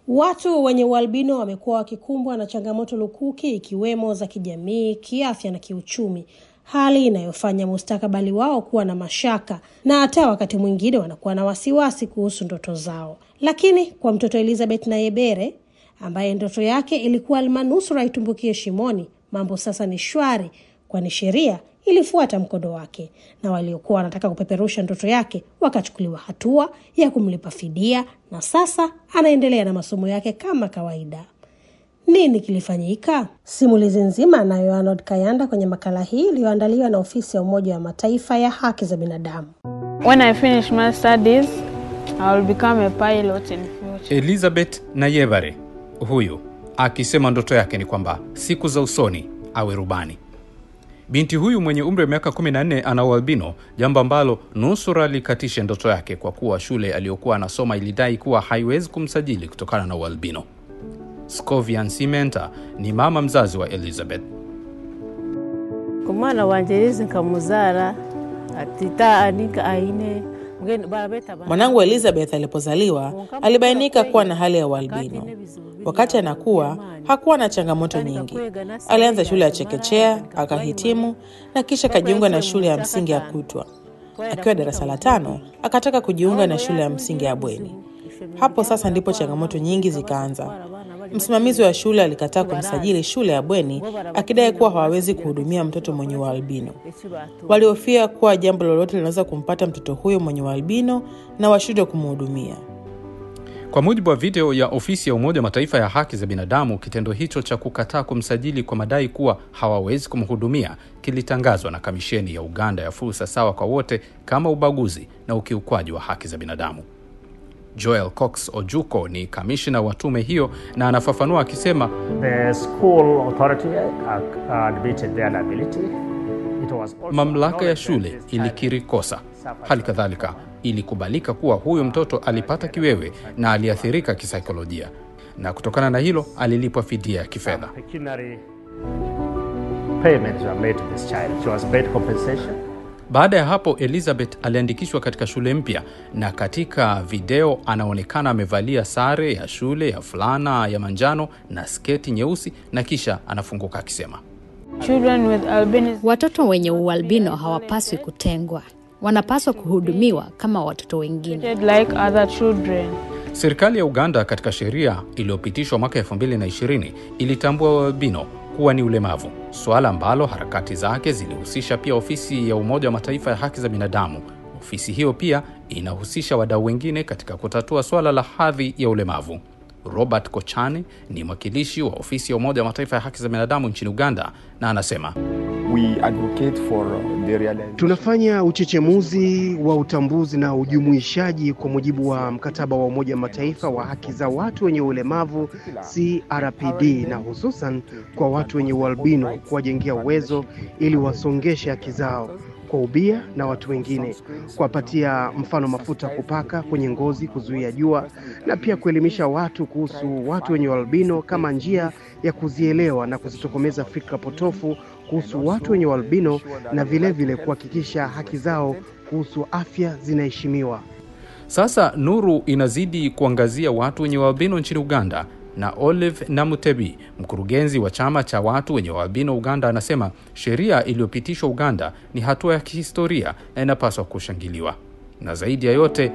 Watu wenye ualbino wamekuwa wakikumbwa na changamoto lukuki ikiwemo za kijamii, kiafya na kiuchumi, hali inayofanya mustakabali wao kuwa na mashaka na hata wakati mwingine wanakuwa na wasiwasi kuhusu ndoto zao. Lakini kwa mtoto Elizabeth Nayebere ambaye ndoto yake ilikuwa almanusura itumbukie shimoni, mambo sasa ni shwari, kwani sheria ilifuata mkondo wake na waliokuwa wanataka kupeperusha ndoto yake wakachukuliwa hatua ya kumlipa fidia, na sasa anaendelea na masomo yake kama kawaida. Nini kilifanyika? Simulizi nzima anayo Arnold Kayanda kwenye makala hii iliyoandaliwa na ofisi ya Umoja wa Mataifa ya haki za binadamu. When I finish my studies, I will become a pilot in future. Elizabeth Nayebare huyu akisema ndoto yake ni kwamba siku za usoni awe rubani. Binti huyu mwenye umri wa miaka 14 ana ualbino, jambo ambalo nusura likatishe ndoto yake kwa kuwa shule aliyokuwa anasoma ilidai kuwa haiwezi kumsajili kutokana na ualbino. Scovian Simenta ni mama mzazi wa Elizabeth. kumwana wanje lizi nkamuzara atita anika aine mgeni barabeta bana- Mwanangu Elizabeth alipozaliwa alibainika kuwa na hali ya ualbino. Wakati anakuwa hakuwa na changamoto nyingi. Alianza shule ya chekechea, akahitimu na kisha akajiunga na shule ya msingi ya kutwa. Akiwa darasa la tano, akataka kujiunga na shule ya msingi ya bweni. Hapo sasa ndipo changamoto nyingi zikaanza. Msimamizi wa shule alikataa kumsajili shule ya bweni akidai kuwa hawawezi kuhudumia mtoto mwenye ualbino. Walihofia kuwa jambo lolote linaweza kumpata mtoto huyo mwenye ualbino na washindwe kumhudumia. Kwa mujibu wa video ya ofisi ya Umoja wa Mataifa ya haki za binadamu, kitendo hicho cha kukataa kumsajili kwa madai kuwa hawawezi kumhudumia kilitangazwa na Kamisheni ya Uganda ya Fursa Sawa kwa Wote kama ubaguzi na ukiukwaji wa haki za binadamu. Joel Cox Ojuko ni kamishna wa tume hiyo na anafafanua akisema, The school authority uh, admitted their liability. It was also mamlaka ya acknowledged shule that this child ilikiri kosa. suffered Hali kadhalika ilikubalika kuwa huyo mtoto alipata kiwewe na aliathirika kisaikolojia, na kutokana na hilo alilipwa fidia ya kifedha. pecuniary payments were made to this child. She was paid compensation. Baada ya hapo Elizabeth aliandikishwa katika shule mpya, na katika video anaonekana amevalia sare ya shule ya fulana ya manjano na sketi nyeusi, na kisha anafunguka akisema, Children with albinism Watoto wenye ualbino hawapaswi kutengwa, wanapaswa kuhudumiwa kama watoto wengine. treated like other children. serikali ya Uganda katika sheria iliyopitishwa mwaka 2020 ilitambua ualbino kuwa ni ulemavu, suala ambalo harakati zake zilihusisha pia ofisi ya Umoja wa Mataifa ya haki za binadamu. Ofisi hiyo pia inahusisha wadau wengine katika kutatua suala la hadhi ya ulemavu. Robert Kochane ni mwakilishi wa ofisi ya Umoja wa Mataifa ya haki za binadamu nchini Uganda na anasema we advocate for the realization Tunafanya uchechemuzi wa utambuzi na ujumuishaji kwa mujibu wa mkataba wa Umoja wa Mataifa wa haki za watu wenye ulemavu CRPD, na hususan kwa watu wenye ualbino kuwajengea uwezo ili wasongeshe haki zao kwa ubia na watu wengine, kuwapatia mfano mafuta kupaka kwenye ngozi kuzuia jua, na pia kuelimisha watu kuhusu watu wenye ualbino kama njia ya kuzielewa na kuzitokomeza fikra potofu kuhusu watu wenye ualbino na vilevile kuhakikisha haki zao kuhusu afya zinaheshimiwa. Sasa nuru inazidi kuangazia watu wenye ualbino nchini Uganda, na Olive Namutebi, mkurugenzi wa chama cha watu wenye ualbino Uganda, anasema sheria iliyopitishwa Uganda ni hatua ya kihistoria na inapaswa kushangiliwa, na zaidi ya yote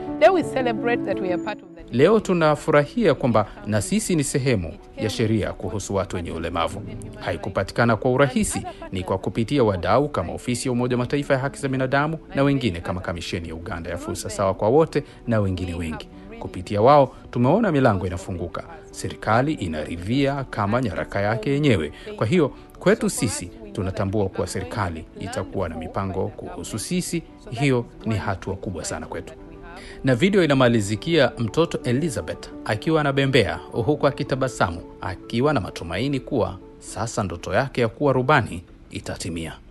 Leo tunafurahia kwamba na sisi ni sehemu ya sheria kuhusu watu wenye ulemavu. Haikupatikana kwa urahisi, ni kwa kupitia wadau kama ofisi ya Umoja wa Mataifa ya haki za binadamu na wengine kama kamisheni ya Uganda ya fursa sawa kwa wote na wengine wengi. Kupitia wao tumeona milango inafunguka, serikali inaridhia kama nyaraka yake yenyewe. Kwa hiyo kwetu sisi tunatambua kuwa serikali itakuwa na mipango kuhusu sisi. Hiyo ni hatua kubwa sana kwetu na video inamalizikia mtoto Elizabeth akiwa anabembea huku akitabasamu akiwa na matumaini kuwa sasa ndoto yake ya kuwa rubani itatimia.